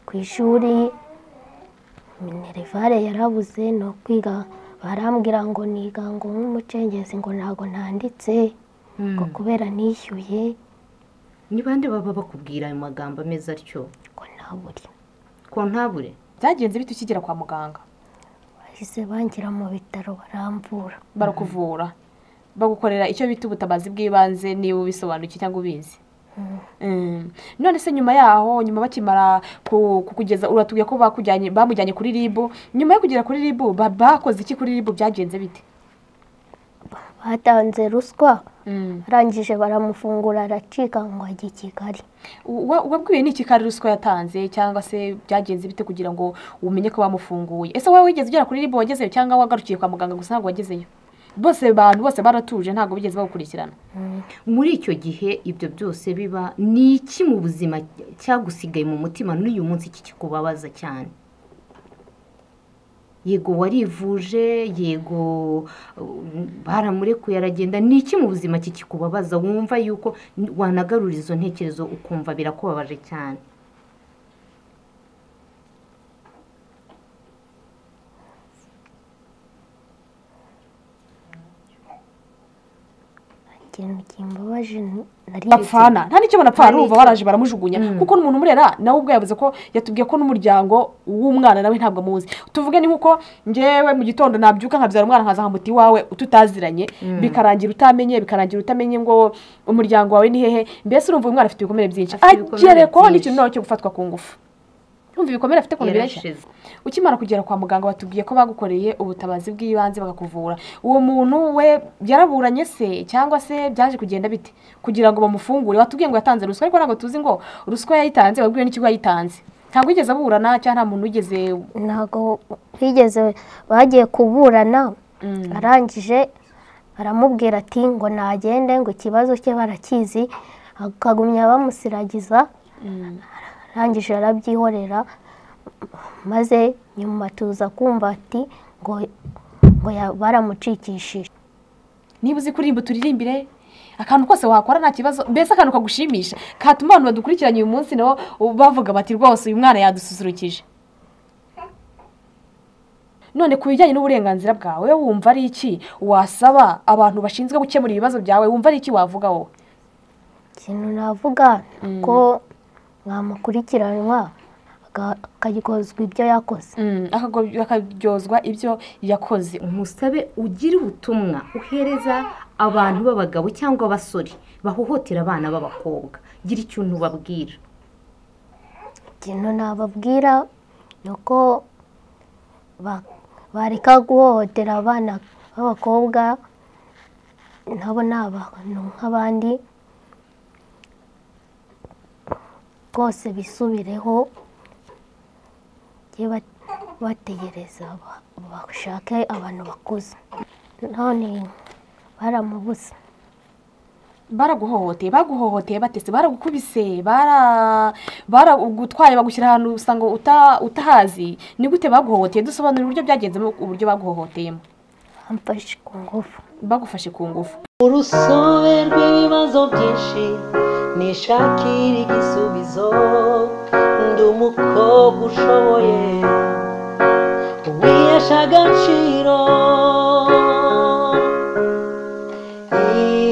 ku ishuri minerivare yarabuze ni ukwiga barambwira ngo niga ngo nk'umucengezi ngo ntabwo ntanditse ngo kubera nishyuye ni bande baba bakubwira ayo magambo ameze atyo ngo ntabure ko ntabure byagenze bite ukigera kwa muganga bahise bangira mu bitaro baramvura barakuvura bagukorera icyo bita ubutabazi bw'ibanze niba ubisobanukiwe cyangwa ubizi Mm. none se nyuma yaho nyuma bakimara ku- kukugeza uratubwiye ko bakujyanye bamujyanye kuri ribu nyuma yo kugera kuri ribu ba- bakoze iki kuri ribu byagenze bite batanze ruswa arangije baramufungura aracika ngo ajye i kigali Wa- wabwiwe ni iki kari ruswa yatanze cyangwa se byagenze bite kugira ngo umenye ko bamufunguye ese wowe wigeze ugera kuri ribu wagezeyo cyangwa wagarukiye kwa muganga gusa ntabwo wagezeyo bose abantu bose baratuje ntabwo bigeze bagukurikirana muri icyo gihe ibyo byose biba ni iki mu buzima cyagusigaye mu mutima n'uyu munsi kikubabaza cyane yego warivuje yego uh, baramurekuye aragenda ni iki mu buzima kikubabaza wumva yuko wanagarura izo ntekerezo ukumva birakubabaje cyane ikintu kimbabaje nari bapfana nta n'icyo banapfana Nta n'icyo. urumva baraje baramujugunya kuko n'umuntu umurera nawe ubwo yavuze ko yatubwiye ko n'umuryango w'umwana nawe ntabwo amuzi tuvuge ni nkuko ngewe mu gitondo nabyuka nkabyara umwana nkazaha muti iwawe tutaziranye bikarangira utamenye bikarangira utamenye ngo umuryango wawe ni hehe mbese urumva uyu mwana afite ibikomere byinshi Afite ibikomere agerekwaho byinshi. n'ikintu nawe cyo gufatwa ku ngufu urumva ibikomere afite ukuntu bireshya yarashize ukimara kugera kwa muganga batubwiye ko bagukoreye ubutabazi bw'ibanze bakakuvura uwo muntu we yaraburanye se cyangwa se byaje kugenda bite kugira ngo bamufungure watubwiye ngo yatanze ruswa ariko ntabwo tuzi ngo ruswa yayitanze wabwiwe n'ikigo yayitanze ntabwo wigeze aburana cyangwa nta muntu wigeze ntabwo bigeze bagiye kuburana arangije aramubwira ati ngo nagende ngo ikibazo cye barakizi akagumya bamusiragiza arangije arabyihorera maze nyuma tuza kumva ati ngo ngo ya- baramucikishije niba uzi kuririmba turirimbire akantu kose wakora nta kibazo mbese akantu kagushimisha katuma abantu badukurikiranye uyu munsi nabo bavuga bati rwose uyu mwana yadususurukije none ku bijyanye n'uburenganzira bwawe wumva ari iki wasaba abantu bashinzwe gukemura ibibazo byawe wumva ari iki wavuga wowe ikintu navuga ko mwamukurikiranwa aga- akagikozwa ibyo yakoze Mm, akago- akaryozwa ibyo yakoze umusabe ugire ubutumwa uhereza abantu b'abagabo cyangwa abasore bahohotera abana b'abakobwa gira ikintu ubabwira ikintu nababwira ni uko ba- bareka guhohotera abana b'abakobwa nabo ni abantu nk'abandi rwose bisubireho bajye ba- bategereza ba- bashake abantu bakuze none baramubuze baraguhohoteye baguhohoteye batese baragukubise bara- baragutwaye bagushyira ahantu usanga uta- utahazi ni gute baguhohoteye dusobanura uburyo byagenzemo uburyo baguhohoteyemo bamfashe ku ngufu bagufashe ku ngufu urusobe rw'ibibazo byinshi nishakira igisubizo ndi umukobwa ushoboye wihesha agaciro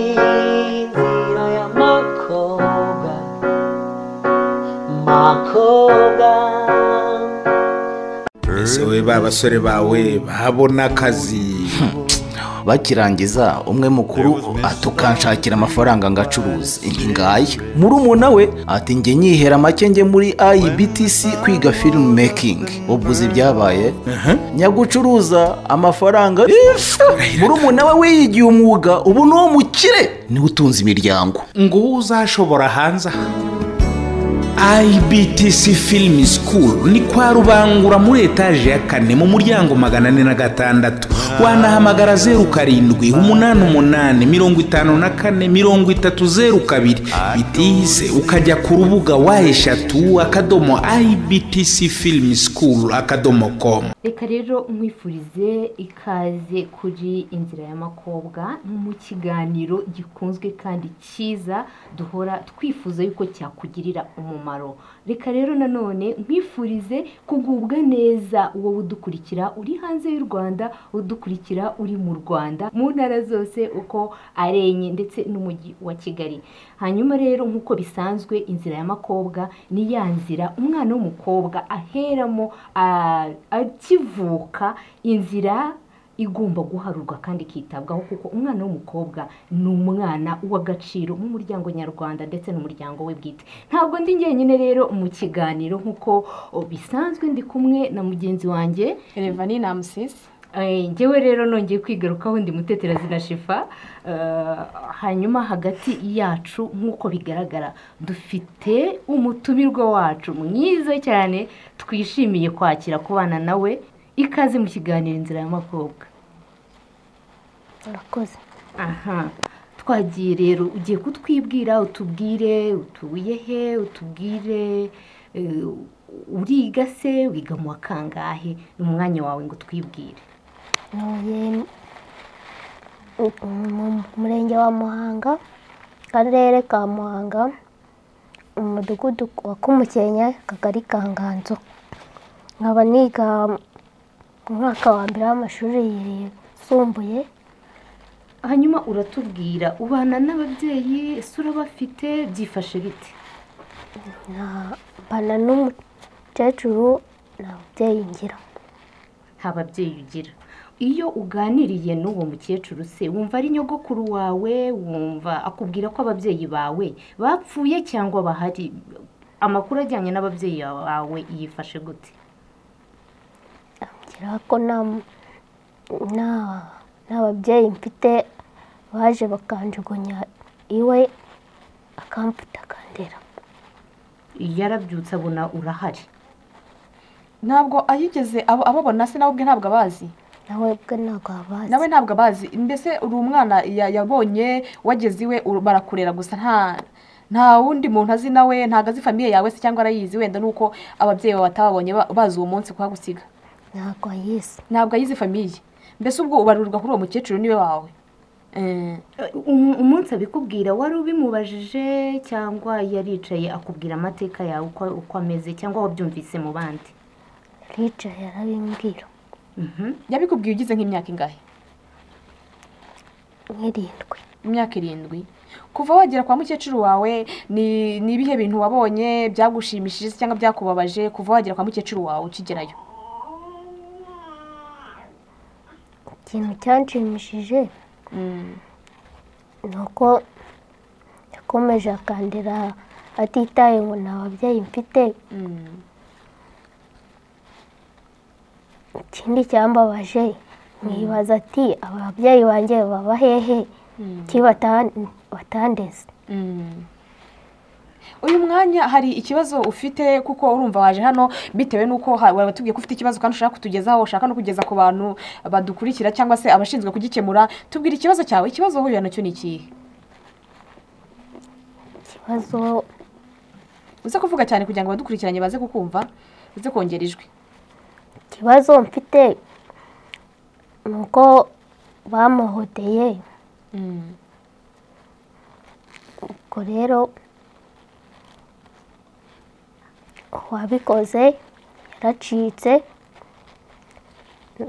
inzira y'amakobwa makobwa ese wowe ba basore bawe babona akazi bakirangiza umwe mukuru atukanshakira amafaranga ngo acuruze ngaya murumuna we ati njye nyihera make njye muri IBTC kwiga film making ubwo uzi ibyabaye nyagucuruza amafaranga murumuna we wiyigiye umwuga ubu ni uwo mukire niwe utunze imiryango ngo wowe uzashobora hanze aha IBTC Film School ni kwa Rubangura muri etaje ya kane mu muryango magana ane na gatandatu wanahamagara zeru karindwi umunani umunani mirongo itanu na kane mirongo itatu zeru kabiri bitihise ukajya ku rubuga wa eshatu akadomo IBTC Film School akadomo com reka rero mwifurize ikaze kuri inzira y'amakobwa mu kiganiro gikunzwe kandi cyiza duhora twifuza yuko cyakugirira umumaro reka rero nanone nkwifurize kugubwa neza uwo udukurikira uri hanze y'u rwanda udukurikira uri mu rwanda mu ntara zose uko ari enye ndetse n'umujyi wa kigali hanyuma rero nk'uko bisanzwe inzira y'amakobwa ni ya nzira umwana w'umukobwa aheramo ah, akivuka inzira igomba guharurwa kandi ikitabwaho kuko umwana w'umukobwa ni umwana w'agaciro mu muryango nyarwanda ndetse n'umuryango we bwite ntabwo ndi njyenyine rero mu kiganiro nk'uko oh, bisanzwe ndi kumwe na mugenzi wanjye revani ni amusisi Eh, njyewe rero nongeye kwigarukaho ndi mutetera zina shifa Eh, hanyuma hagati yacu nk'uko bigaragara dufite umutumirwa wacu mwiza cyane twishimiye kwakira kubana nawe ikaze mu kiganiro inzira y'amakobwa murakoze aha twagiye rero ugiye kutwibwira utubwire utuye he utubwire eh, uriga se wiga mu wa kangahe ni umwanya wawe ngo utwibwire ntuye mu murenge wa muhanga akarere ka muhanga umudugudu wa kumukenya akagari ka nganzo nkaba niga mu mwaka wa mbere w'amashuri yisumbuye hanyuma uratubwira ubana n'ababyeyi ese urabafite byifashe bite mbana n'umukecuru nta mubyeyi ngira nta babyeyi ugira iyo uganiriye n'uwo mukecuru se wumva ari nyogokuru wawe wumva akubwira ko ababyeyi bawe bapfuye cyangwa bahari amakuru ajyanye n'ababyeyi bawe yifashe gute ambwira ko nta nta- nta babyeyi mfite baje bakanjugunya iwe akamfata akandera yarabyutse abona urahari ntabwo ayigeze abo- ababona se nawe ubwe ntabwo abazi nawe bwe ntabwo abazi nawe ntabwo abazi mbese uri umwana ya- yabonye wageze iwe uru- barakurera gusa nta nta wundi muntu azi nawe ntabwo azi famiye yawe se cyangwa arayizi wenda nuko ababyeyi bawe batababonye ba- bazi uwo munsi kuhagusiga ntabwo ayizi ntabwo ayizi famiye mbese ubwo ubarurirwa kuri uwo mukecuru niwe wawe Eh, Um- umunsi abikubwira wari ubimubajije cyangwa yaricaye akubwira amateka yawe uko uko ameze cyangwa wabyumvise mu bandi aricaye arabimbwira Mhm. yabikubwiye ugize nk'imyaka ingahe nk'irindwi imyaka irindwi kuva wagera kwa mukecuru wawe ni ni ibihe bintu wabonye byagushimishije se cyangwa byakubabaje kuva wagera kwa mukecuru wawe ukigerayo ikintu cyanshimishije ni uko yakomeje akandera atitaye ngo nta babyeyi mfite ikindi cyambabaje mwibaza ati ababyeyi banjye baba hehe ki batan- batandeze uyu mwanya hari ikibazo ufite kuko urumva waje hano bitewe n'uko ha- wabatubwiye ko ufite ikibazo kandi ushaka kutugezaho ushaka no kugeza ku bantu badukurikira cyangwa se abashinzwe kugikemura tubwira ikibazo cyawe ikibazo wahuye nacyo ni ikihe ikibazo uze kuvuga cyane kugira ngo abadukurikiranye baze kukumva uze kongera ijwi ikibazo mfite ni uko bamuhoteye ubwo rero uwabikoze yaracitse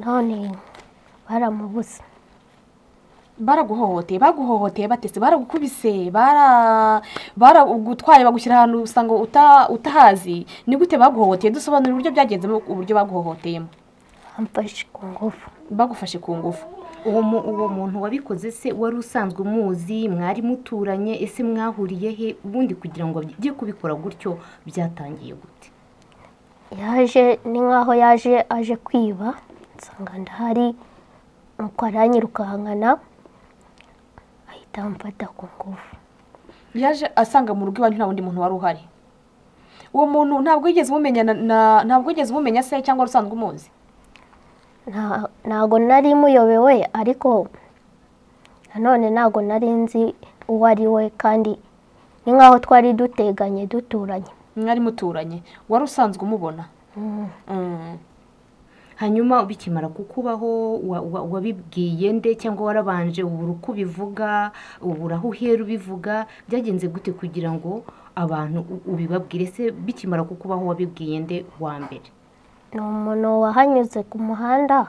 none baramubuze baraguhohoteye baguhohoteye batese baragukubise bara- baragutwaye bagushyira ahantu usanga uta- utahazi ni gute baguhohoteye dusobanura uburyo byagenzemo uburyo baguhohoteyemo bamfashe ku ngufu bagufashe ku ngufu uwo mu- uwo muntu wabikoze se wari usanzwe umuzi mwari muturanye ese mwahuriye he ubundi kugira ngo ajye kubikora gutyo byatangiye gute yaje ni nk'aho yaje aje kwiba nsanga ndahari nuko aranyirukankana ahita amfata ku ngufu yaje asanga mu rugo iwanyu nta wundi muntu wari uhari uwo muntu ntabwo yigeze umumenya na- na- ntabwo yigeze umumenya se cyangwa wari usanzwe umuzi Nta- ntago nari muyobewe ariko nanone ntago nari nzi uwo ari we kandi ni nk'aho twari duteganye duturanye mwari muturanye wari usanzwe umubona Mm. hanyuma bikimara kukubaho wa- wa- wabibwiye nde cyangwa warabanje ubura uko ubivuga ubura aho uhera ubivuga byagenze gute kugira ngo abantu u- ubibabwire se bikimara kukubaho wabibwiye nde wa mbere ni umuntu wahanyuze ku muhanda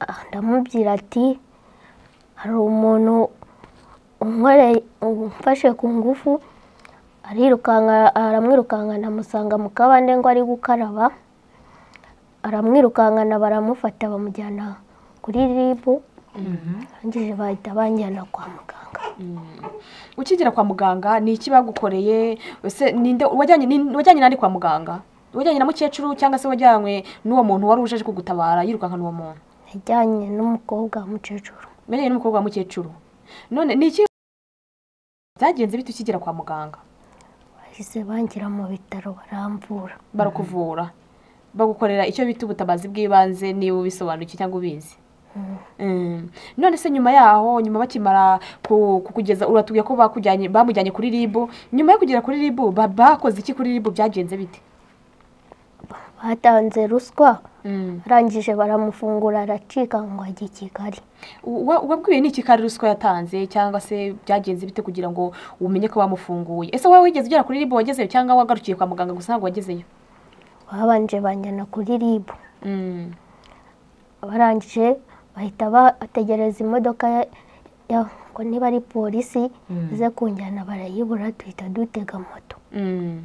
ah, ndamubwira ati hari umuntu unkoreye umfashe ku ngufu arirukanka aramwirukanka ndamusanga mu kabande ngo ari gukaraba aramwirukankana baramufata bamujyana kuri ribu arangije bahita banjyana kwa muganga ukigera kwa muganga ni iki bagukoreye ese ninde wajyanye ni- wajyanye nande kwa muganga wajyanye na mukecuru cyangwa se wajyanywe n'uwo muntu wari uje aje kugutabara yirukankana uwo muntu najyanye n'umukobwa w'umukecuru wajyanye n'umukobwa wa mukecuru none ni iki byagenze bite ukigera kwa muganga bahise bangira mu bitaro baramvura barakuvura bagukorera icyo bita ubutabazi bw'ibanze niba ubisobanukiwe cyangwa ubizi Mm. none se nyuma yaho nyuma bakimara ku- kukugeza uratubwiye ko bakujyanye bamujyanye kuri ribu nyuma yo kugera kuri ribu ba- bakoze iki kuri ribu byagenze bite batanze ruswa Mm. arangije baramufungura aracika ngo ajye i kigali Wa- wabwiwe ni iki kandi ruswa yatanze cyangwa se byagenze bite kugira ngo umenye ko bamufunguye ese wowe wigeze ugera kuri ribu wagezeyo cyangwa wagarukiye kwa muganga gusa ntabwo wagezeyo babanje banjyana kuri ribu Mm. barangije bahita bategereza imodoka ya- ya- ngo niba ari polisi ize kunjyana barayibura duhita dutega moto Mm.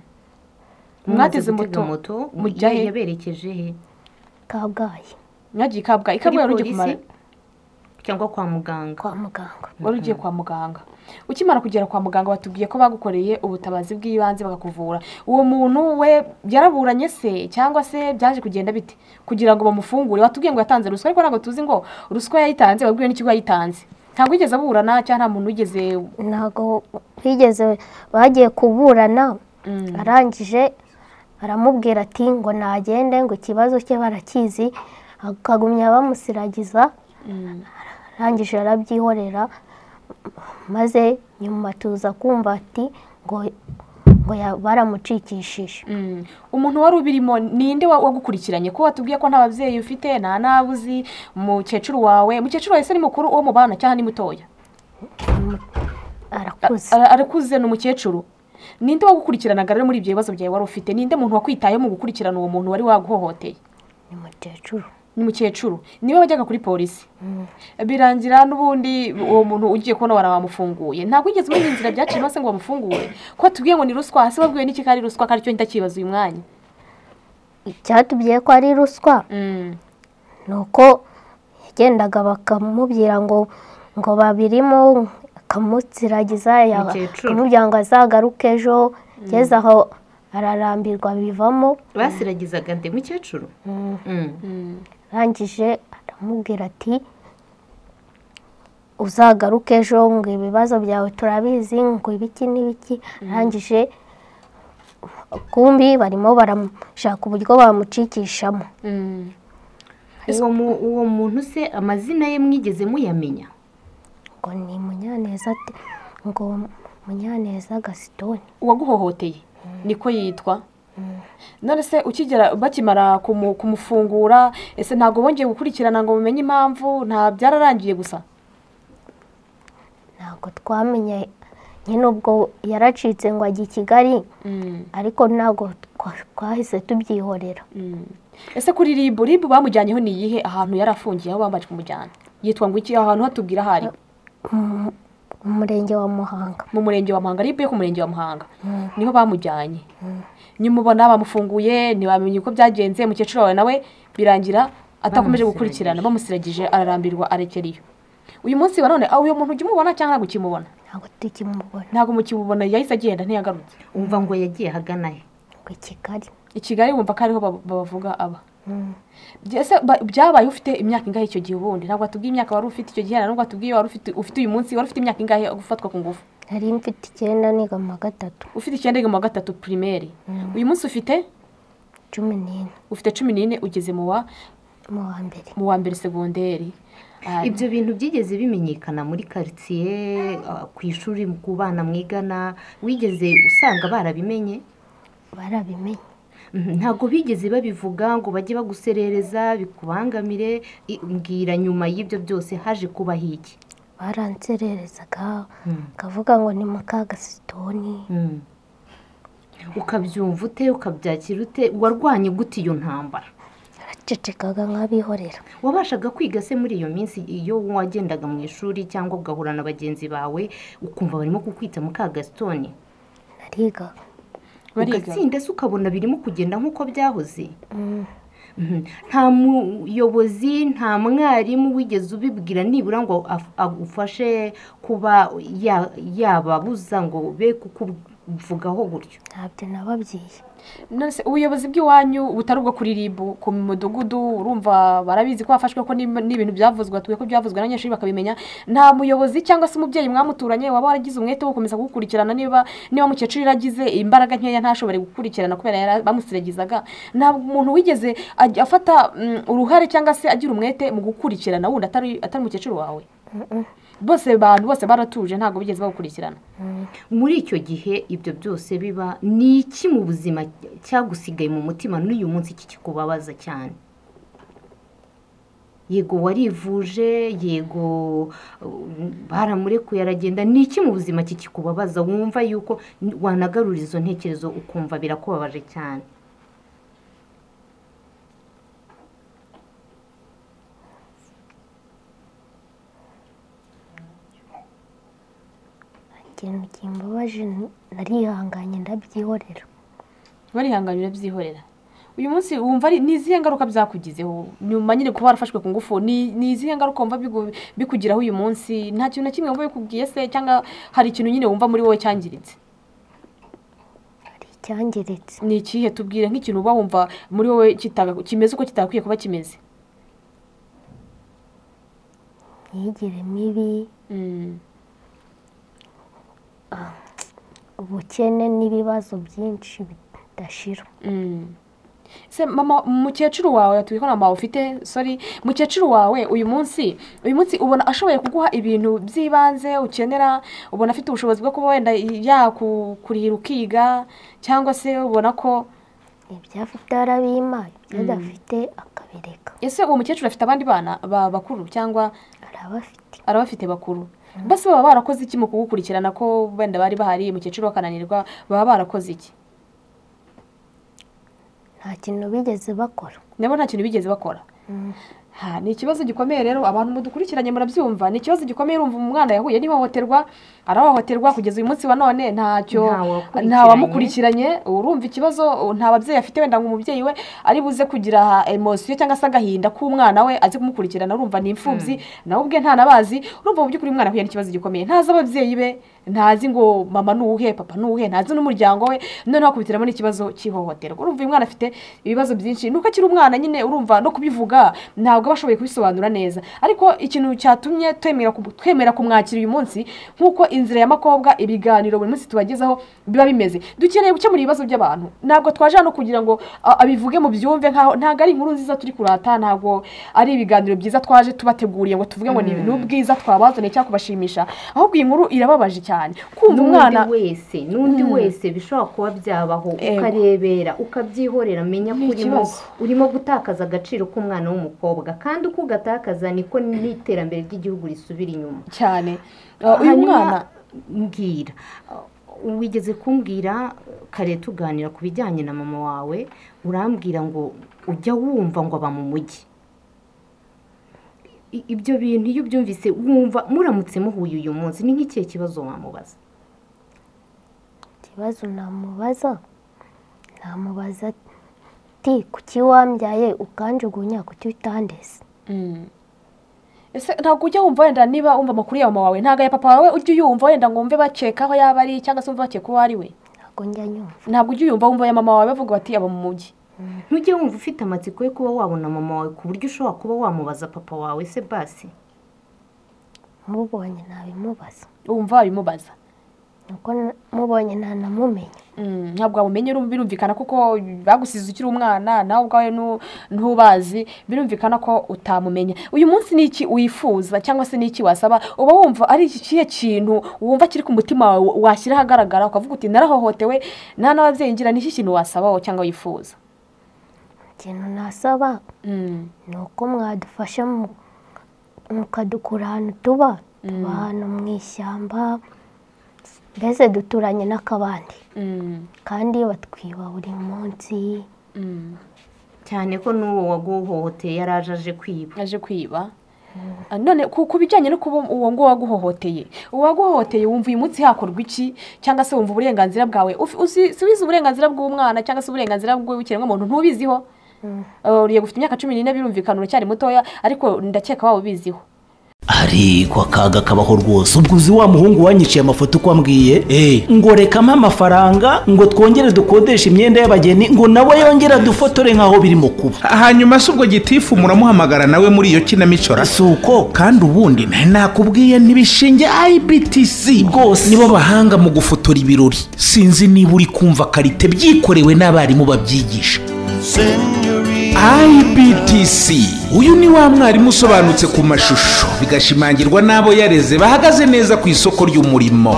Mumaze Mwateze gutega moto, mujya mujya he? he yaberekeje he kabgayi mwagiye kabwa kuri ikabwa wari ugiye kumara polisi cyangwa kwa muganga kwa muganga wari ugiye kwa muganga ukimara kugera kwa muganga batubwiye ko bagukoreye ubutabazi bw'ibanze bakakuvura uwo muntu we yaraburanye se cyangwa se byaje kugenda bite kugira ngo bamufungure batubwiye ngo yatanze ruswa ariko ntabwo tuzi ngo ruswa yayitanze babwiwe n'ikigo yayitanze ntabwo yigeze aburana cyangwa nta muntu wigeze ntabwo bigeze bagiye kuburana arangije aramubwira ati ngo nagende ngo ikibazo cye barakizi akagumya bamusiragiza arangije arabyihorera maze nyuma tuza kumva ati ngo ngo ya- baramucikishije Mm. umuntu wari ubirimo ninde wa- wagukurikiranye ko watubwiye ko nta babyeyi ufite nta n'abo uzi mukecuru wawe mukecuru wawe se ni mukuru uwo mubana cyangwa ni mutoya arakuze Ara- arakuze ni umukecuru ninde wagukurikiranaga rero muri ibyo bibazo byawe wari ufite ninde muntu wakwitayeho mu gukurikirana uwo muntu wari waguhohoteye ni mukecuru ni umukecuru niwe wajyaga kuri polisi birangira n'ubundi uwo muntu ugiye kubona bara bamufunguye ntabwo wigeze umenya inzira byaciyemo se ngo bamufungure ko tubwiye ngo ni ruswa hasi babwiwe n'iki ko ari ruswa ko aricyo ndakibaza uyu mwanya icyatubwiye ko ari ruswa Mm. ni uko yagendaga bakamubwira ngo ngo babirimo akamutsiragiza ya- Umukecuru. akamubwira ngo azagaruke ejo ngeze aho ararambirwa bivamo basiragizaga nde mukecuru Mm. arangije aramubwira ati uzagaruke ejo ngo ibibazo byawe turabizi ngo ibiki n'ibiki arangije kumbi barimo baramushaka uburyo bamucikishamo Mm. uwo mu- uwo muntu se amazina ye mwigeze muyamenya ngo ni munyaneza ati ngo munyaneza gasitoni uwaguhohoteye niko yitwa none se ukigera bakimara kumu- kumufungura ese ntabwo bongeye gukurikirana ngo mumenye impamvu nta byararangiye gusa ntabwo twamenye nyine ubwo yaracitse ngo ajya i kigali ariko ntabwo twa- twahise tubyihorera ese kuri ribu ribu bamujyanyeho ni iyihe ahantu yari afungiye aho bamaze kumujyana yitwa ngo iki aho hantu hatubwira ahari Mu- mu murenge wa muhanga mu murenge wa muhanga ribu yo ku murenge wa muhanga niho bamujyanye nyumubona bamufunguye ntibamenye uko byagenze mukecuru wawe nawe birangira atakomeje gukurikirana bamusiragije ararambirwa arekeriyo uyu munsi wa none aho uyu muntu ujya umubona cyangwa ntabwo ukimubona ntabwo tukimubona ntabwo mukimubona yahise agenda ntiyagarutse umva ngo yagiye ahagana he ngo i kigali i kigali wumva ko ariho bab- babavuga aba Ese ba- byabaye ufite imyaka ingahe icyo gihe ubundi ntabwo watubwiye imyaka wari ufite icyo gihe nta nubwo watubwiye wari ufite ufite uyu munsi wari ufite imyaka ingahe gufatwa ku ngufu nari mfite icyenda niga mu wa gatatu ufite icyenda mu wa gatatu pirimeri uyu munsi ufite cumi n'ine ufite cumi n'ine ugeze mu wa mu wa mbere mu wa mbere segonderi Ah, ibyo bintu byigeze bimenyekana muri karitsiye ah, ku ishuri ku bana mwigana wigeze usanga barabimenye barabimenye Mhm, ntabwo bigeze babivuga ngo bajye baguserereza bikubangamire i- mbwira nyuma y'ibyo byose haje kubaho iki baransererezaga bakavuga ngo ni mu kagasitoni ukabyumva ute ukabyakira ute warwanye gute iyo ntambara bacecekaga nk'abihorera wabashaga kwiga se muri iyo minsi iyo wagendaga mu ishuri cyangwa ugahura na bagenzi bawe ukumva barimo kukwita mu kagasitoni nariga ugatsinda se ukabona birimo kugenda nk'uko byahoze Mhm. nta muyobozi nta mwarimu wigeze ubibwira nibura ngo af- agufashe kuba ya- yababuza ngo be kukuvugaho gutyo ntabyo nababwiye Nonese ubuyobozi bw'iwanyu butari ubwo kuri ribu ku mudugudu urumva barabizi ko hafashwe ko n'ib- n'ibintu byavuzwe batuye ko byavuzwe n'abanyeshuri bakabimenya nta muyobozi cyangwa se umubyeyi mwamuturanye waba waragize umwete wo gukomeza kugukurikirana niba niba mukecuru yaragize imbaraga nkeya ntashobore gukurikirana kubera yara- bamusiregizaga nta muntu wigeze ajya afata mm, uruhare cyangwa se agira umwete mu gukurikirana wundi atari atari mukecuru wawe bose bantu bose baratuje ntabwo bigeze bawukurikirana muri icyo gihe ibyo byose biba ni iki mu buzima cyagusigaye mu mutima n'uyu munsi iki kikubabaza cyane yego warivuje yego uh, baramurekuye aragenda ni iki mu buzima kikubabaza wumva yuko wanagarura izo ntekerezo ukumva birakubabaje cyane ikintu kimbabaje n- narihanganye ndabyihorera barihanganye urabyihorera uyu munsi wumva ari ni izihe ngaruka byakugizeho nyuma nyine kuba warafashwe ku ngufu ni ni izihe ngaruka wumva bigu- bikugiraho uyu munsi nta kintu na kimwe wumva bikubwiye se cyangwa hari ikintu nyine wumva muri wowe cyangiritse hari icyangiritse ni ikihe tubwire nk'ikintu uba wumva muri wowe kitaka- kimeze uko kitakwiye kuba kimeze imyigire mibi Mm. ubukene n'ibibazo byinshi bidashira Mm. se mama mukecuru wawe yatuye ko nta mama ufite sorry mukecuru wawe uyu munsi uyu munsi ubona ashoboye kuguha ibintu by'ibanze ukenera ubona afite ubushobozi bwo kuba wenda yakurira ukiga cyangwa se ubona ko ibyo afite arabimpaye ibyo adafite akabireka ese uwo mukecuru afite abandi bana ba bakuru cyangwa arabafite arabafite bakuru basi baba barakoze iki mu kugukurikirana ko wenda bari bahari mukecuru bakananirwa baba barakoze iki nta kintu bigeze bakora nabo nta kintu bigeze bakora ha ni ikibazo gikomeye rero abantu mudukurikiranye murabyumva ni ikibazo gikomeye urumva umwana yahuye n'ihohoterwa arahohoterwa kugeza uyu munsi wa none ntacyo Nta wakurikiranye. nta wamukurikiranye urumva ikibazo nta babyeyi afite wenda ngo umubyeyi we ari buze kugira emosiyo cyangwa se agahinda k'umwana we azi kumukurikirana urumva ni imfubyi nawe ubwe ntanabazi urumva mu by'ukuri umwana ahuye n'ikibazo gikomeye ntazi ababyeyi be ntazi ngo mama ni uwuhe papa ni uwuhe ntazi n'umuryango we noneho akubitiramo n'ikibazo cy'ihohoterwa urumva uyu mwana afite ibibazo byinshi nuko akiri umwana nyine urumva no kubivuga ntabwo aba ashoboye kubisobanura neza ariko ikintu cyatumye twemera ku- twemera kumwakira uyu munsi nk'uko inzira y'amakobwa ibiganiro buri munsi tubagezaho biba bimeze dukeneye gukemura ibibazo by'abantu ntabwo twaje hano kugira ngo a- abivuge mu byumve nkaho ntabwo ari inkuru nziza turi kurata ntabwo ari ibiganiro byiza twaje tubateguriye ngo tuvuge ngo ni ni ubwiza twabazaniye cyangwa kubashimisha ahubwo iyi nkuru irababaje cyane kumva n'undi umwana wese n'undi wese bishobora kuba byabaho Ego. ukarebera ukabyihorera menya ko Ni urimo ikibazo. urimo gutakaza agaciro k'umwana w'umukobwa kandi uko ugatakaza niko n'iterambere ry'igihugu risubira inyuma cyane Uh, uyu Hanyuma, mwana mbwira uh, wigeze kumbwira kare tuganira ku bijyanye na mama wawe urambwira ngo ujya wumva ngo aba mu mujyi I- ibyo bintu iyo ubyumvise wumva muramutse muhuye uyu munsi ni nk'ikihe kibazo wamubaza ikibazo namubaza namubaza ati kuki wambyaye ukanjugunya kuki utandese Mm. ese ntabwo ujya wumva wenda niba wumva amakuru ya mama wawe ntabwo aya papa wawe ujya uyumva wenda ngo wumve bakeka aho yaba ari cyangwa se wumve bakeka uwo ari we ntabwo njya nyumva ntabwo ujya uyumva wumva aya mama wawe bavuga bati aba mu mujyi ntujye wumva ufite amatsiko yo kuba wabona mama wawe ku buryo ushobora kuba wamubaza papa wawe se basi mubonye ntabimubaza wumva wabimubaza nuko n- mubonye ntanamumenya Mm, ntabwo wabumenye urumva birumvikana kuko bagusize ukiri umwana nawe ubwawe nu- ntubazi birumvikana ko utamumenya uyu munsi ni iki wifuza cyangwa se ni iki wasaba uba wumva ari iki- ikihe kintu wumva kiri ku mutima wawe washyira ahagaragara ukavuga uti narahohotewe nta n'ababyeyi ngira ni iki kintu wasaba wowe cyangwa wifuza ikintu nasaba Mm, ni uko mwadufasha mu- mukadukura ahantu tuba tuba hano mu ishyamba mbese duturanye n'akabandi kandi batwiba buri munsi cyane ko n'uwo waguhohoteye yari aje aje kwiba aje kwiba Ah, none ku ku bijyanye no kuba uwo nguwo waguhohoteye uwaguhohoteye wumva uyu munsi hakorwa iki cyangwa se wumva uburenganzira bwawe Ufi- uzi- si ubizi uburenganzira bw'umwana cyangwa se uburenganzira bw'ikiremwamuntu ntubiziho Ah, uriye gufite imyaka cumi n'ine birumvikana uracyari mutoya ariko ndakeka waba ubiziho ariko akaga kabaho rwose ubwo uzi wa muhungu wanyiciye amafoto uko ambwiye ngo rekamo amafaranga ngo twongere dukodeshe imyenda y'abageni ngo nawe yongere adufotore nk'aho birimo kuba hanyuma si ubwo gitifu muramuhamagara nawe muri iyo kinamico ra si uko kandi ubundi nta- nakubwiye ntibishinge ibtc Rwose. nibo bahanga mu gufotora ibirori sinzi niba uri kumva karite byikorewe n'abarimu babyigisha ibtc uyu ni wa mwarimu usobanutse ku mashusho bigashimangirwa n'abo yareze bahagaze neza ku isoko ry'umurimo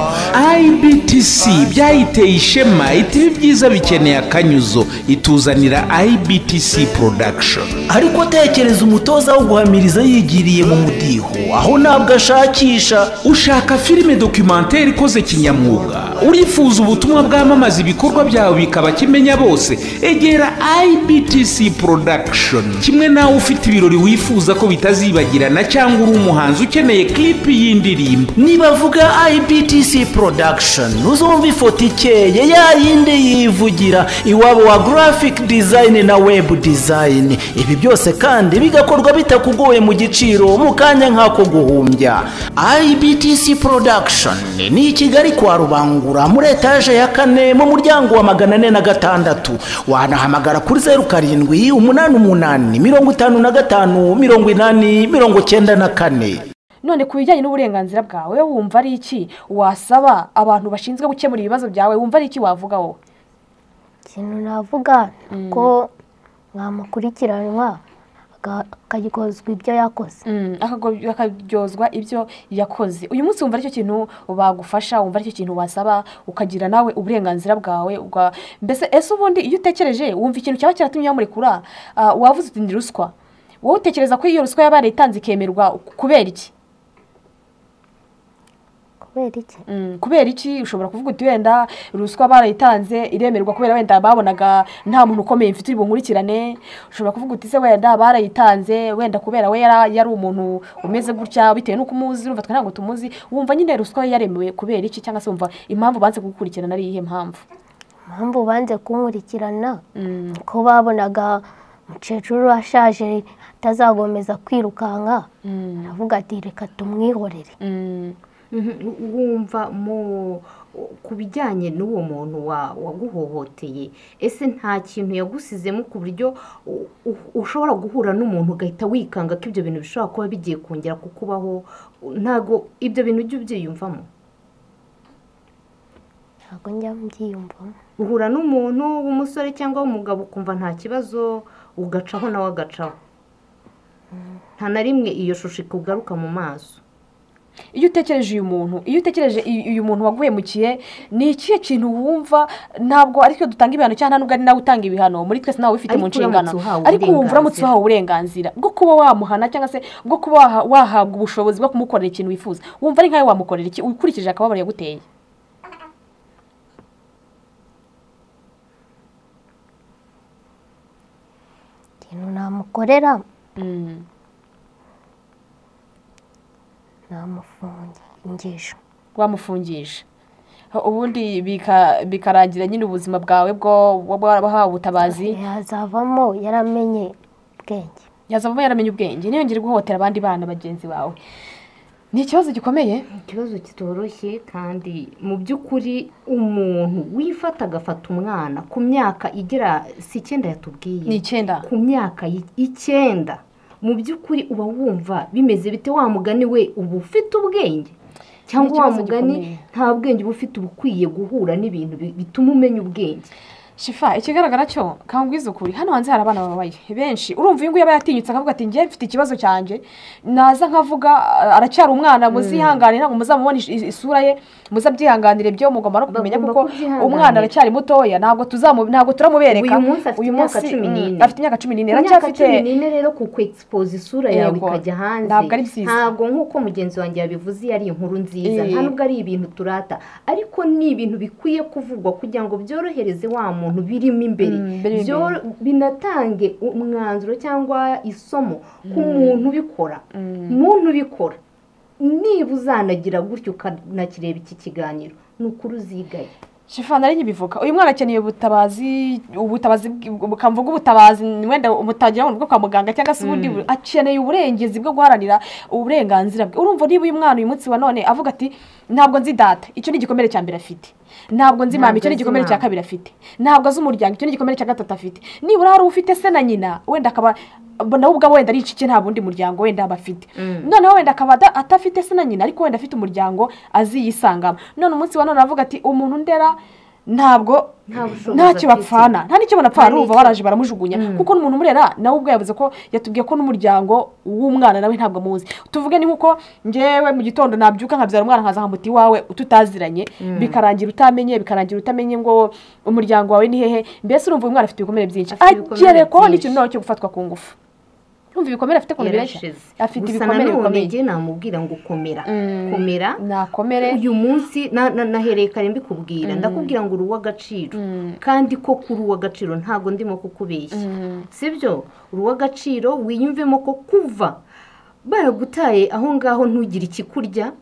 ibtc byayiteye ishema itibi byiza bikeneye akanyuzo ituzanira ibtc production ariko tekereza umutoza wo guhamiriza yigiriye mu mudiho aho ntabwo ashakisha ushaka filime dokumenteri ikoze kinyamwuga urifuza ubutumwa bwamamaza ibikorwa byawe bikaba kimenya bose egera ibtc production kimwe nawe ufite ibirori wifuza ko bitazibagirana cyangwa uri umuhanzi ukeneye kilipi y'indirimbo niba avuga ibtc production uzumva ifoto ikeye ya yindi yivugira iwabo wa graphic design na web design ibi byose kandi bigakorwa bitakugoye mu giciro mu kanya nk'ako guhumbya ibtc production ni i kigali kwa rubangura muri etaje ya kane mu muryango wa magana ane na gatandatu wanahamagara kuri zeru karindwi umunani umunani mirongo itanu na gatanu mirongo inani mirongo cyenda na kane none ku bijyanye n'uburenganzira bwawe wumva ari iki wasaba abantu bashinzwe gukemura ibibazo byawe wumva ari iki wavuga wowe ikintu navuga ko mwamukurikiranwa aga- akaryozwa ibyo yakoze Mm, akago- akaryozwa ibyo yakoze uyu munsi wumva aricyo kintu bagufasha wumva aricyo kintu wasaba ukagira nawe uburenganzira bwawe uga- mbese ese ubundi iyo utekereje wumva ikintu cyaba cyaratumye bamurekura ah, wavuze uti ndi ruswa wowe utekereza ko iyo ruswa yaba yarayitanze ikemerwa kubera iki kubera iki Mm, kubera iki ushobora kuvuga uti wenda ruswa barayitanze iremerwa kubera wenda babonaga nta muntu ukomeye mfite uri bunkurikirane ushobora kuvuga uti se wenda barayitanze wenda kubera we yara- yari umuntu umeze gutya bitewe n'uko umuzi urumva twe ntabwo tumuzi wumva nyine ruswa yaremewe kubera iki cyangwa se wumva impamvu banze kugukurikirana ari iyihe mpamvu impamvu banze kunkurikirana ko babonaga umukecuru ashaje atazagomeza kwirukanka aravuga ati reka tumwihorere Mm, wumva mu ku bijyanye n'uwo muntu wa- waguhohoteye ese nta kintu yagusizemo ku buryo u- u- ushobora guhura n'umuntu ugahita wikanga ko ibyo bintu bishobora kuba bigiye kongera kukubaho ntabwo ibyo bintu ujya ubyiyumvamo ntabwo njya mbyiyumvamo uhura n'umuntu w'umusore cyangwa w'umugabo ukumva nta kibazo ugacaho nawe agacaho nta na rimwe iyo shusho ikugaruka mu maso iyo utekereje uyu muntu iyo utekereje uyu uyu muntu waguhemukiye ni ikihe kintu wumva ntabwo aricyo dutanga ibihano cyangwa nubwo ari nawe utanga ibihano muri twese nawe ubifite mu Ariko uramutse nshingano uhawe ariko wumva uramutse uburenganzira. uhawe uburenganzira bwo kuba wamuhana cyangwa se bwo kuba waha- wahabwa ubushobozi bwo kumukorera ikintu wifuza wumva ari nkawe wamukorera iki ukurikije akababaro yaguteye ikintu namukorera Mm. namufungisha wamufungisha ubundi bika- bikarangira nyine ubuzima bwawe bwo wahawe ubutabazi yazavamo yaramenye ubwenge yazavamo yaramenye ubwenge ntiyongere guhohotera abandi bana bagenzi bawe ni ikibazo gikomeye ikibazo kitoroshye kandi mu by'ukuri umuntu wifata agafata umwana ku myaka igera si icyenda yatubwiye ni icyenda ku myaka i- icyenda mu by'ukuri uba wumva bimeze bite wa mugani we uba ufite ubwenge cyangwa wa ikibazo mugani gikomeye. nta bwenge uba ufite uba ukwiye guhura n'ibintu bi- bituma umenya ubwenge shifa ikigaragara cyo kangwiza ukuri hano hanze hari abana babaye benshi urumva uyu nguyu aba yatinyutse akavuga ati njye mfite ikibazo cyanjye naza nkavuga eh, aracyari umwana muzihangane ntabwo muzamubona is- is- isura ye muzabyihanganire byo mugomba no kumenya Bagomba kuko kubyihanganira. umwana aracyari mutoya ntabwo tuzamu- ntabwo turamubereka Uyu munsi afite imyaka cumi mm, n'ine. afite imyaka cumi n'ine ku myaka aracyafite cumi n'ine rero ku kwegisipoza isura yawe Yego. ikajya hanze Ntabwo ari byiza. ntabwo nk'uko mugenzi wanjye yabivuze iyo ari inkuru nziza Eh. nta nubwo ari ibintu turata ariko ni ibintu bikwiye kuvugwa kugira ngo byorohereze wa muntu birimo imbere Mm, birimo Byo- binatange umwanzuro cyangwa isomo ku muntu ubikora muntu ubikora niba uzanagira gutyo ukanakireba iki kiganiro ni ukuri uzigaye shifa nari nkibivuga uyu mwana akeneye ubutabazi ubutabazi bw- bukamvuga ubutabazi wenda umutagira ngo ni ubwo kwa muganga cyangwa se ubundi bu- akeneye uburengezi bwo guharanira uburenganzira bwe urumva niba uyu mwana uyu munsi wa none avuga ati ntabwo nzi data icyo ni igikomere cya mbere afite ntabwo nzi mama Ntabwo icyo ni azi igikomere cya mama. kabiri afite ntabwo azi umuryango icyo ni igikomere cya gatatu afite nibura hari ufite se na nyina wenda akaba nawe ubwawe wenda ari inshuke nta bundi muryango wenda aba afite noneho wenda akaba ada- atafite se na nyina ariko wenda afite umuryango azi yisangamo none umunsi wa none avuga ati umuntu ndera ntabwo Nta bushobozi ntacyo afite." bapfana nta n'icyo banapfana Nta urumva n'icyo- baraje baramujugunya kuko n'umuntu umurera nawe ubwo yavuze ko yatubwiye ko n'umuryango w'umwana nawe ntabwo amuzi tuvuge ni nkuko ngewe mu gitondo nabyuka nkabyara umwana nkaza nkamuta iwawe ututaziranye bikarangira utamenye bikarangira utamenye ngo umuryango wawe ni hehe mbese urumva uyu mwana afite ibikomere byinshi Afite ibikomere agerekwaho byinshi. n'ikintu nawe cyo gufatwa ku ngufu urumva ibikomere afite ukuntu bireshya yarashize afite gusa ibikomere nanone bikomeye njye namubwira ngo komera Mm. komera nakomere uyu munsi na- na- nahereye kare mbikubwira ndakubwira ngo uri uw'agaciro kandi ko kuri uw'agaciro ntabwo ndimo kukubeshya sibyo uri uw'agaciro wiyumvemo ko kuva baragutaye aho ngaho ntugire ikikurya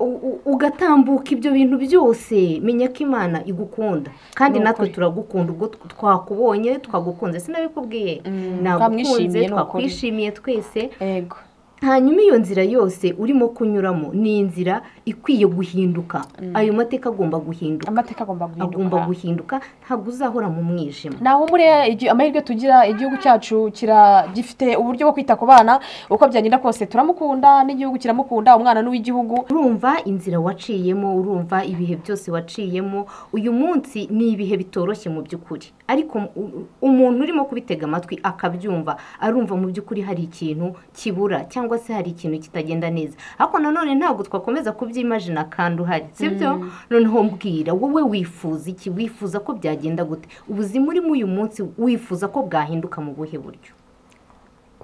u- u- ugatambuka ibyo bintu byose menya ko imana igukunda kandi natwe turagukunda ubwo tw- twakubonye twagukunze sinabikubwiye nagukunze twamwishimiye, ni ukuri. twakwishimiye twese yego hanyuma iyo nzira yose urimo kunyuramo ni inzira ikwiye guhinduka ayo mateka agomba guhinduka amateka agomba agomba guhinduka guhinduka ntabwo uzahora mu mwijima naho muri igi- amahirwe tugira igihugu cyacu kira gifite uburyo bwo kwita ku bana uko byagenda kose turamukunda n'igihugu kiramukunda umwana n'uw'igihugu urumva inzira waciyemo urumva ibihe byose waciyemo uyu munsi ni ibihe bitoroshye mu by'ukuri ariko u- umuntu urimo kubitega amatwi akabyumva arumva mu by'ukuri hari ikintu kibura cyangwa se hari ikintu kitagenda neza ariko nanone ntabwo twakomeza kubyimajina kandi uhari sibyo noneho mbwira wowe wifuza iki wifuza ko byagenda gute ubuzima urimo uyu munsi wifuza ko bwahinduka mu buhe buryo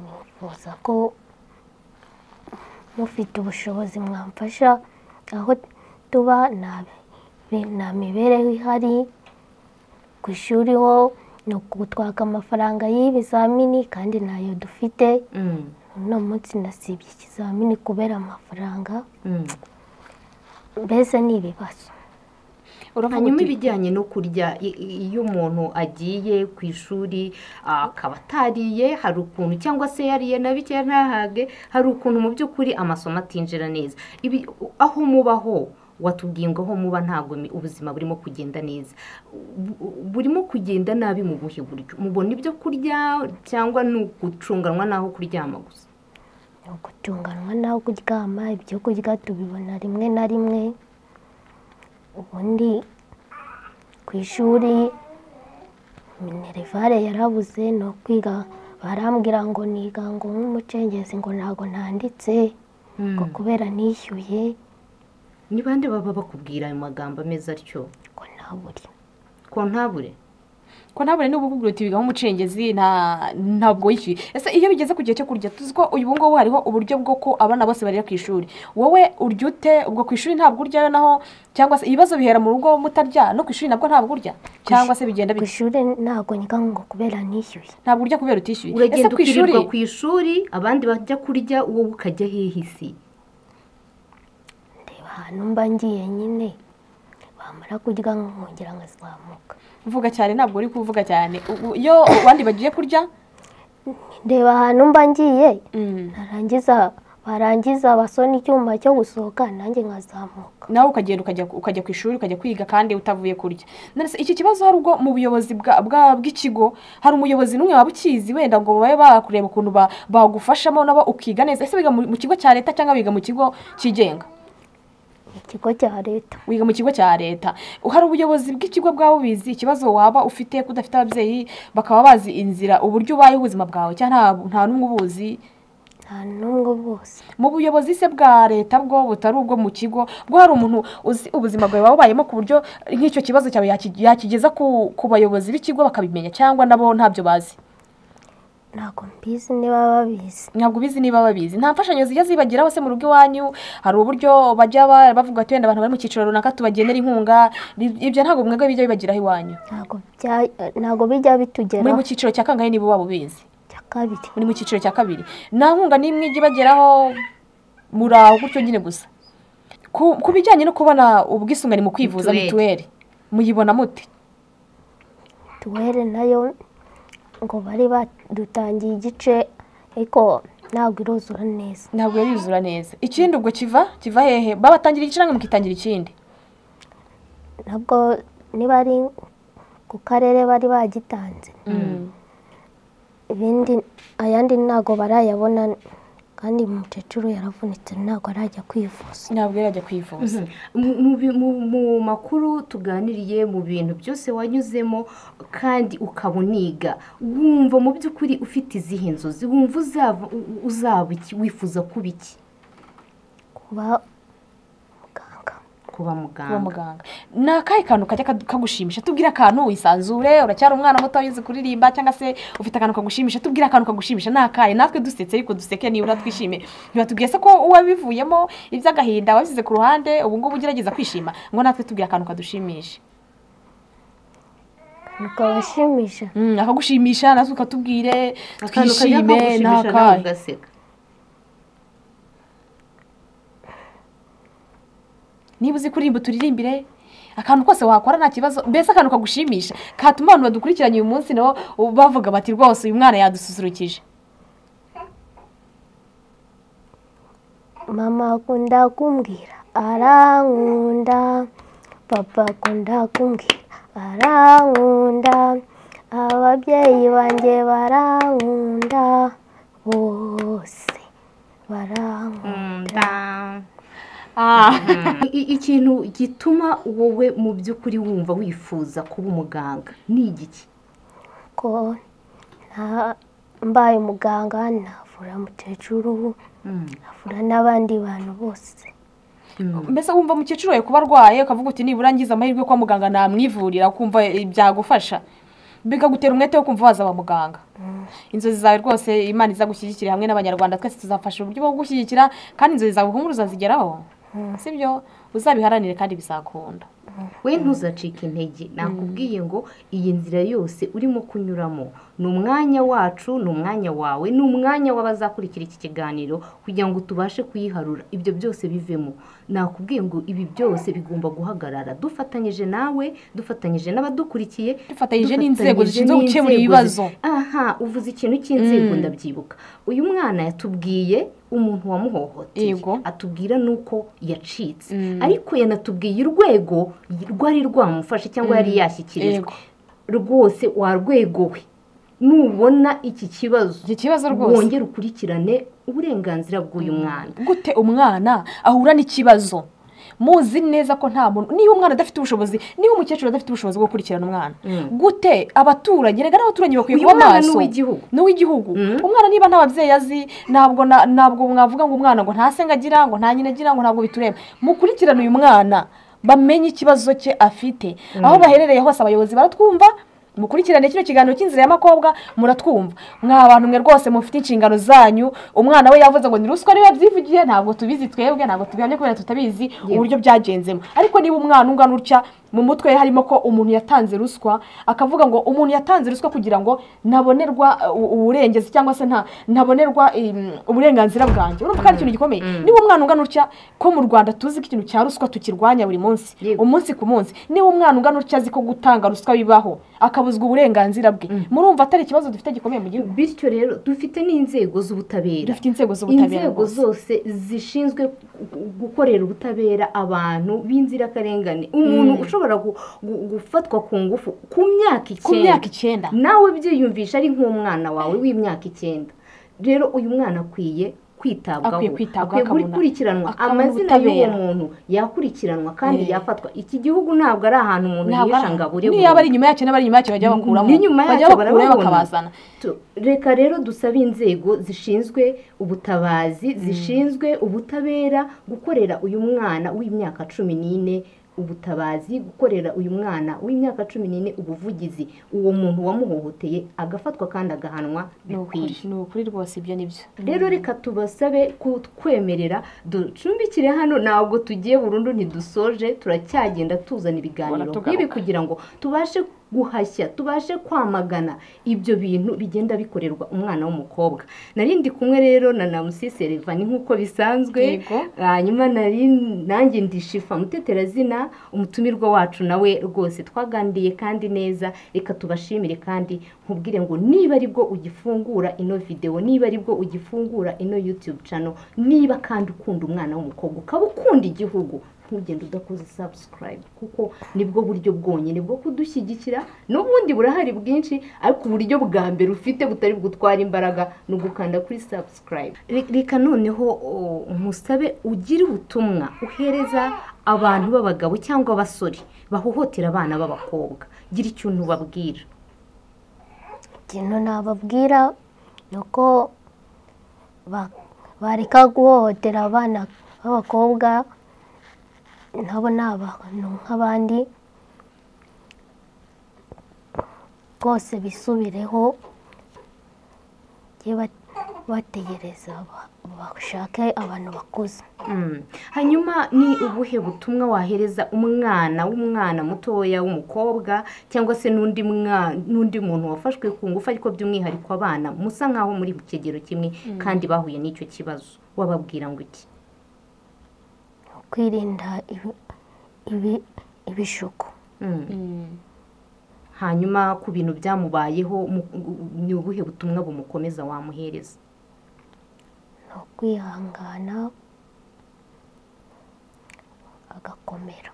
nifuza ko mufite ubushobozi mwamfasha aho tuba nta bi- nta mibereho ihari ku ishuri ho ni ukutwaka amafaranga y'ibizamini kandi ntayo dufite Mm, uno munsi nasibye ikizamini kubera amafaranga mm. mbese ni ibibazo uravuga hanyuma uti- ibijyanye no kurya i- i- iyo umuntu agiye ku ishuri akaba atariye hari ukuntu cyangwa se yariye na bikeya ntahage hari ukuntu mu by'ukuri amasomo atinjira neza Ibi- aho muba ho watubwiye ngo aho muba ntabwo mi- ubuzima burimo kugenda neza Bu- burimo kugenda nabi mu buhe buryo mubona ibyo kurya cyangwa ni ugucunganwa n'aho kuryama gusa ni ugutunganwa n'aho kuryama ibyo kurya tubibona rimwe na rimwe ubundi ku ishuri minerivare yarabuze ni ukwiga barambwira ngo niga ngo nk'umucengezi ngo ntabwo ntanditse ngo kubera nishyuye ni bande baba bakubwira ayo magambo ameze atyo ngo ntabure ko ntabure ko ntabure n'ubu kuguruta ibiga nk'umucengezi nta ntabwo yishyuye ese iyo bigeze ku gihe cyo kurya tuzi ko uyu ngubu hariho uburyo bwo ko abana bose barira ku ishuri wowe urya ute ubwo ku ishuri ntabwo uryayo naho cyangwa se ibibazo bihera mu rugo mutarya no ku ishuri nabwo ntabwo urya cyangwa se bigenda ku bite ishuri ntabwo niga ngo kubera nishyuye ntabwo urya kubera utishyuye ese uragenda ku ishuri ukirirwa ku ishuri abandi bajya kurya wowe ukajya hehe isi ndeba ahantu mba ngiye nyine bamara kurya nkongera nkazamuka uvuga cyane ntabwo uri kuvuga cyane Ubu iyo abandi bagiye kurya ndeba ahantu mba ngiye narangiza barangiza basona icyuma cyo gusohoka nanjye nkazamuka nawe ukagenda ukajya ukajya ku ishuri ukajya kwiga kandi utavuye kurya none se iki kibazo hari ubwo mu buyobozi bwa- bwa- bw'ikigo hari umuyobozi n'umwe waba ukizi wenda ngo babe bakureba ukuntu ba- bagufashamo nabo ukiga neza ese biga mu mu kigo cya leta cyangwa biga mu kigo cyigenga ikigo cya leta wiga mu kigo cya leta hari ubuyobozi bw'ikigo bwaba bubizi ikibazo waba ufite ko udafite ababyeyi bakaba bazi inzira uburyo ubayeho ubuzima bwawe cyangwa nta- nta n'umwe ubuzi nta n'ubwo bose mu buyobozi se bwa leta bwo butari ubwo mu kigo bwo hari umuntu uzi ubuzima bwawe waba wabayemo ku buryo nk'icyo kibazo cyawe yaki- yakigeza ku ku bayobozi b'ikigo bakabimenya cyangwa nabo ntabyo bazi ntabwo mbizi niba babizi ntabwo ubizi niba babizi nta mfashanyo zijya zibageraho se mu rugo iwanyu hari uburyo bajya ba- bavuga ati wenda abantu bari mu cyiciro runaka tubagenera inkunga ibyo ntabwo mwebwe bijya bibageraho iwanyu ntabwo bya- ntabwo bijya muri mu bitugeraho cyiciro cya kangahe niba waba ubizi cya kabiri muri mu cyiciro cya kabiri nta nkunga n'imwe ijya ibageraho muri aho gutyo nyine gusa ku ku bijyanye no kubona ubwisungane mu kwivuza Mituweli. mituweli muyibona mute tuwere nayo ngo bari badutangiye igice ariko ntabwo iruzura neza ntabwo yarizura neza ikindi ubwo kiva kiva hehe babatangira igice namwe mukitangira ikindi nabwo niba ari ku karere bari bagitanze ibindi ayandi ntabwo barayabona kandi umukecuru yaravunitse ntabwo arajya kwivuza ntabwo yarajya kwivuza mu- mu bi- mu- mu makuru tuganiriye mu bintu byose wanyuzemo kandi ukaba uniga wumva mu by'ukuri ufite izihe nzozi wumva uzava u- uzaba iki wifuza kuba iki kuba muganga kuba kuba muganga muganga ni akahe kantu kajya kadu- kagushimisha tubwire akantu wisanzure uracyari umwana muto wize kuririmba cyangwa se ufite akantu kagushimisha tubwire akantu kagushimisha ni akahe natwe dusetse ariko duseke niba uratwishimiye ntibatubwiye se ko uwabivuyemo iby'agahinda wabishyize ku ruhande ubu ngubu ugerageza kwishima ngo natwe tubwire akantu kadushimisha ntukabashimisha Mm, akagushimisha natwe ukatubwire akantu kajya twishime ni kagushimisha nawe akahe ugaseka niba uzi kuririmba turirimbire akantu kose wakora nta kibazo mbese akantu kagushimisha katuma abantu badukurikiranye uyu munsi nabo bavuga bati rwose uyu mwana yadususurukije mama akunda kumbwira arankunda papa akunda kumbwira arankunda ababyeyi banjye barankunda bose barankunda I- i- ikintu gituma wowe mu by'ukuri wumva wifuza kuba umuganga ni igiki ko nta- mbaye umuganga navura umukecuru navura n'abandi bantu bose mbese wumva mukecuru wawe kuba arwaye ukavuga uti nibura ngize amahirwe kwa muganga namwivurira ukumva eh, byagufasha bikagutera umwete wo kumva wazaba muganga inzozi zawe rwose imana izagushyigikira hamwe n'abanyarwanda twese tuzafasha uburyo bwo gushyigikira kandi inzozi zawe humura uzazigeraho sibyo uzabiharanire kandi bizakunda we ntuzacike intege nakubwiye ngo iyi nzira yose urimo kunyuramo ni umwanya wacu ni umwanya wawe ni umwanya w'abazakurikira iki kiganiro kugira ngo tubashe kuyiharura ibyo byose bivemo nakubwiye ngo ibi byose bigomba guhagarara dufatanyije nawe dufatanyije n'abadukurikiye Dufatanyije n'inzego zishinzwe dufatanyije gukemura n'inzego ibibazo. zi- aha uvuze ikintu cy'inzego ndabyibuka uyu mwana yatubwiye umuntu wamuhohoteye Yego. atubwira nuko yacitse ariko yanatubwiye urwego rwari rwamufashe cyangwa yari yashyikirijwe Yego. rwose warwegowe nubona iki kibazo Iki kibazo rwose. wongere ukurikirane uburenganzira bw'uyu mwana gute umwana ahura n'ikibazo muzi neza ko nta muntu niba umwana adafite ubushobozi niba umukecuru adafite ubushobozi bwo gukurikirana umwana gute abaturage rega n'abaturage bakwiye Uyu kuba mwana maso ni uw'igihugu. ni uw'igihugu umwana niba nta babyeyi azi ntabwo na- ntabwo mwavuga ngo umwana ngo nta se ngo agira ngo nta nyina agira ngo ntabwo bitureba mukurikirane uyu mwana bamenye ikibazo cye afite aho baherereye hose abayobozi baratwumva mukurikirane kino kiganiro cy'inzira y'amakobwa muratwumva mwa bantu mwe rwose mufite inshingano zanyu umwana we yavuze ngo ni ruswa niba byivugiye ntabwo tubizi twebwe ntabwo tubihamya kubera tutabizi uburyo byagenzemo ariko niba umwana ungana utya mu mutwe harimo ko umuntu yatanze ruswa akavuga ngo umuntu yatanze ruswa kugira ngo ntabonerwa uburengezi cyangwa se nta ntabonerwa em, uburenganzira bwanjye urumva ko ari ikintu gikomeye niba umwana ungana utya ko mu rwanda tuzi ko ikintu cya ruswa tukirwanya buri munsi Yego. umunsi ku munsi niba umwana ungana utya azi ko gutanga ruswa bibaho akabuzwa uburenganzira bwe murumva atari ikibazo dufite gikomeye mu gihugu bityo rero dufite n'inzego z'ubutabera dufite inzego z'ubutabera inzego rwose. zose zishinzwe gu- gukorera ubutabera abantu b'inzirakarengane umuntu ushobora gu- gu- gufatwa ku ngufu ku myaka ku myaka icyenda icyenda nawe byiyumvisha ari nk'umwana wawe w'imyaka icyenda rero uyu mwana akwiye kwitabwaho Akwiye kwitabwaho, akwiye akabona- gukurikiranwa akabona amazina y'uwo ubutabera. muntu yakurikiranwa kandi Eh. yafatwa iki gihugu ntabwo ari ahantu umuntu Ntabwo yisha ari- ngo abure niyo aba ari inyuma yacyo n'abari inyuma yacyo bajya bakuramo n'inyuma yacyo bajya bakurayo barababona. bakabazana Tu- reka rero dusabe inzego zishinzwe ubutabazi zishinzwe ubutabera gukorera uyu mwana w'imyaka cumi n'ine ubutabazi gukorera uyu mwana w'imyaka cumi n'ine ubuvugizi uwo muntu wamuhohoteye agafatwa kandi agahanwa ni ukuri bikwiye ni ukuri rwose ibyo ni byo rero reka tubasabe kutwemerera ducumbikire hano ntabwo tugiye burundu ntidusoje turacyagenda tuzana ibiganiro Tugaruka. nk'ibi kugira ngo tubashe guhashya tubashe kwamagana ibyo bintu bigenda bikorerwa umwana w'umukobwa nari ndi kumwe rero na namusisi revani nk'uko bisanzwe Yego. hanyuma nari nanjye ndishifa muteterazina umutumirwa wacu nawe rwose twaganiriye kandi neza reka tubashimire kandi nkubwire ngo niba ari bwo ugifungura ino videwo niba ari bwo ugifungura ino yutube cano niba kandi ukunda umwana w'umukobwa ukaba ukunda igihugu ntugende udakoze sabusikarayibu kuko nibwo buryo bwonyine bwo kudushyigikira n'ubundi burahari bwinshi ariko uburyo bwa mbere ufite butari bugutwara imbaraga ni ugukanda kuri sabusikarayibu reka noneho o, musabe ugire ubutumwa uhereza abantu b'abagabo cyangwa abasore bahohotera abana b'abakobwa gira ikintu ubabwira ikintu nababwira ni uko ba- bareka guhohotera abana b'abakobwa nabo ni abantu nk'abandi rwose bisubireho bajye ba- bategereza ba- bashake abantu bakuze Mm. hanyuma ni ubuhe butumwa wahereza umwana w'umwana mutoya w'umukobwa cyangwa se n'undi mwa- n'undi muntu wafashwe ku ngufu ariko by'umwihariko abana musa nk'aho muri mu kigero kimwe kandi bahuye n'icyo kibazo wababwira ngo iki kwirinda ibi- ibi- ibishuko Mm. hanyuma ku bintu byamubayeho mu- ni ubuhe butumwa bumukomeza wamuhereza ni ukwihangana agakomera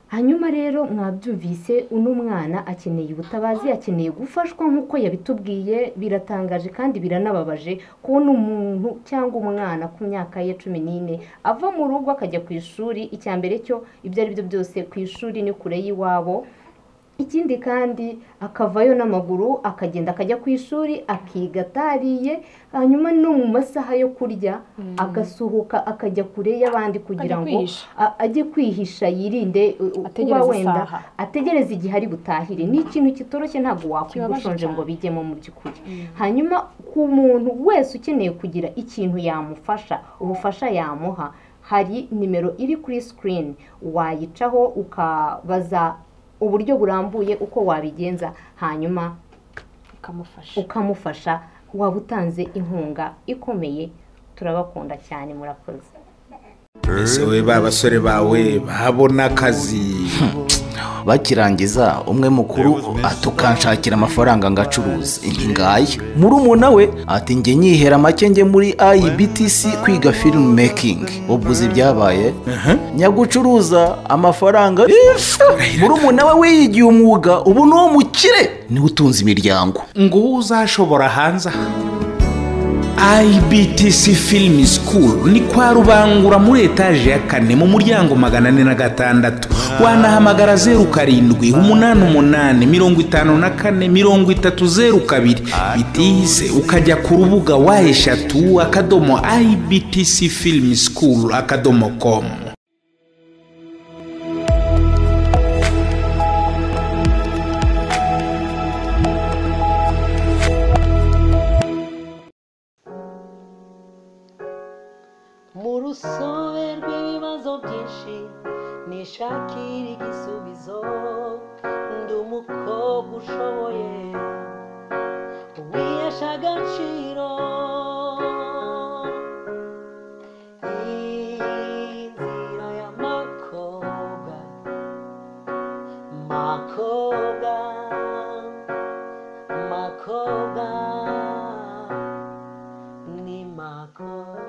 hanyuma rero mwabyumvise uno mwana akeneye ubutabazi akeneye gufashwa nk'uko yabitubwiye biratangaje kandi biranababaje kubona umuntu cyangwa umwana ku myaka ye cumi n'ine ava mu rugo akajya ku ishuri icya mbere cyo ibyo ari byo byose ku ishuri ni kure y'iwabo ikindi kandi akavayo n'amaguru akagenda akajya ku ishuri akiga atariye hanyuma no mu masaha yo kurya agasohoka akajya kure y'abandi kugira Ajya ngo kwihisha. a- ajye kwihisha yirinde uh, uh, kuba Ategereze wenda isaha. ategereza igihe ari butahire ni ikintu kitoroshye ntabwo wakwiga Kibabaje ushonje cyane. ngo bijyemo mu by'ukuri hanyuma ku muntu wese ukeneye kugira ikintu yamufasha ubufasha yamuha hari nimero iri kuri sikirini wayicaho ukabaza uburyo burambuye uko wabigenza hanyuma ukamufasha ukamufasha waba utanze inkunga ikomeye turabakunda cyane murakoze mbese wowe ba basore bawe babona akazi bakirangiza umwe mukuru ati ukanshakira amafaranga ngacuruza intingaye murumuna we ati njye nyihera make njye muri IBTC kwiga film making ubwo uzi ibyabaye nyagucuruza amafaranga murumuna we wiyigiye umwuga ubu ni uwo mukire niwe utunze imiryango ngo wowe uzashobora hanze aha IBTC Film School ni kwa Rubangura muri etaje ya kane mu muryango magana ane na gatandatu wanahamagara zeru karindwi umunani umunani mirongo itanu na kane mirongo itatu zeru kabiri bitihise ukajya ku rubuga wa eshatu akadomo IBTC Film School akadomo com mu rusobe rw'ibibazo byinshi nishakira igisubizo ndi umukobwa ushoboye wihesha agaciro Iyi nzira y'amakobwa makobwa makobwa ni makobwa